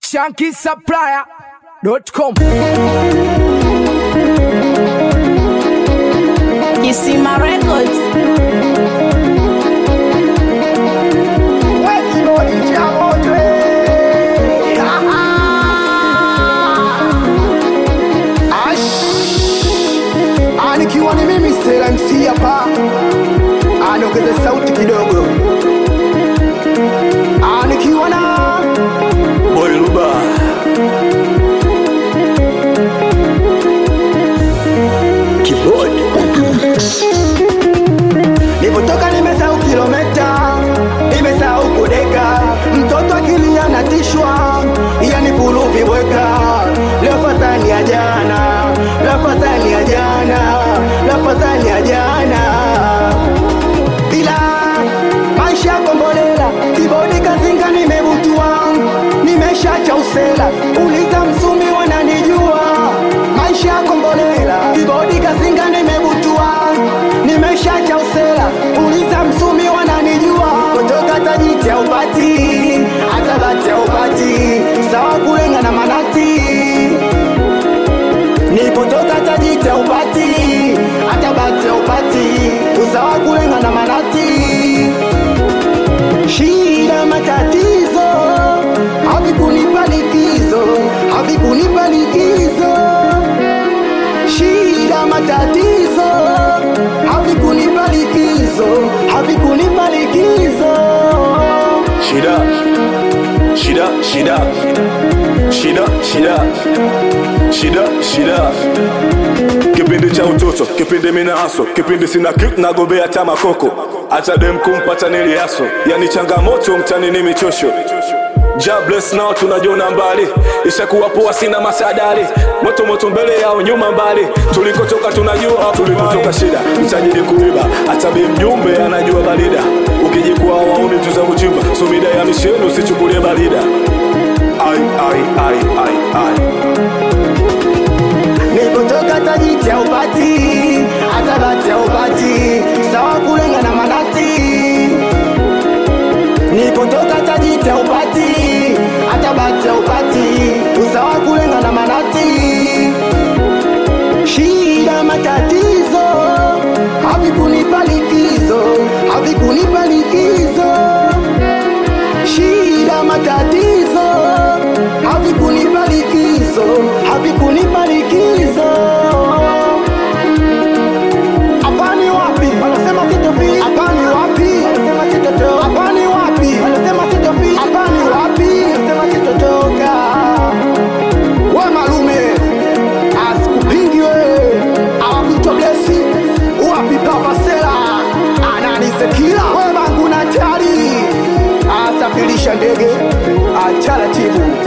shankisupplier.com. Kisima Records. Nikiwa ni mimi Stella MC hapa, aniongeze sauti kidogo. Ah, Nikiwa na Boy Luba Keyboard Nilipotoka nimesahau kilomita, nimesahau kudeka, mtoto akilia anatishwa, yani kuluvi bweka. Leo fadhali ya jana, leo fadhali ya jana, leo fadhali ya jana, ila maisha kombolela, kibodi kazinga nimebutua, nimeshacha usela, uliza msumi wananijua, maisha kombolela, kibodi kazinga nimebutua, nimeshacha usela, uliza msumi wananijua, kutoka tajiti ya upati, hata bati ya upati, sawa kulenga na manati Nipotoka tajita upati hata bati upati usawa kulenga na manati shida matatizo havikunipa likizo havikunipa likizo shida matatizo havikunipa likizo havikunipa likizo Shida Shida Shida Shida Shida Shida Shida Kipindi cha utoto, kipindi mina aso, kipindi sina kitu nagombea hata makoko, hata dem kumpata niliaso, yani changamoto mtani ni michosho Ja bless now tunajiona mbali, ishakuwa poa sina masadari, moto moto mbele yao nyuma mbali, tulikotoka tunajua, tulipotoka shida, mtajidi kuiba, hata bi mjumbe anajua barida, ukijikwa wauni tuza kuchimba, sumida ya misheni usichukulie barida. Ai, ai, ai, ai, ai. Nilipotoka tajiti ya upati hata bati ya upati sawa kulenga na manati Nilipotoka tajiti ya upati hata bati ya upati usawa kulenga na manati Shida matatizo havikunipa likizo havikunipa likizo Shida matatizo havikunipa likizo havikunipa likizo hapa ni wapi wanasema sitofika hapa ni wapi wanasema sitotoka hapa ni wapi wanasema sitofika hapa ni wapi wanasema sitotoka we malume asikupingi we awakuitwa blesi wapi pavasela ananisekila we bangu na tari asafirisha ndege acharatibu